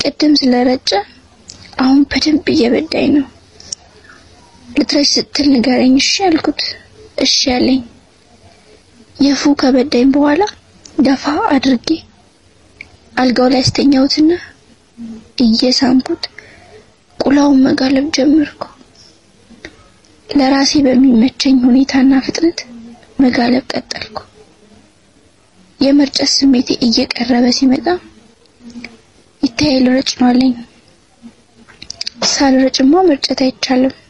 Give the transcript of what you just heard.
ቅድም ስለረጨ አሁን በደንብ እየበዳኝ ነው። ልትረጭ ስትል ንገረኝ እሺ አልኩት። እሺ ያለኝ የፉ ከበዳኝ በኋላ ገፋ አድርጌ አልጋው ላይ አስተኛሁትና እየሳምኩት ቁላውን መጋለብ ጀመርኩ። ለራሴ በሚመቸኝ ሁኔታና ፍጥነት መጋለብ ቀጠልኩ። የመርጨት ስሜቴ እየቀረበ ሲመጣ ይታይ ልረጭ ነው አለኝ። ሳልረጭማ መርጨት አይቻልም።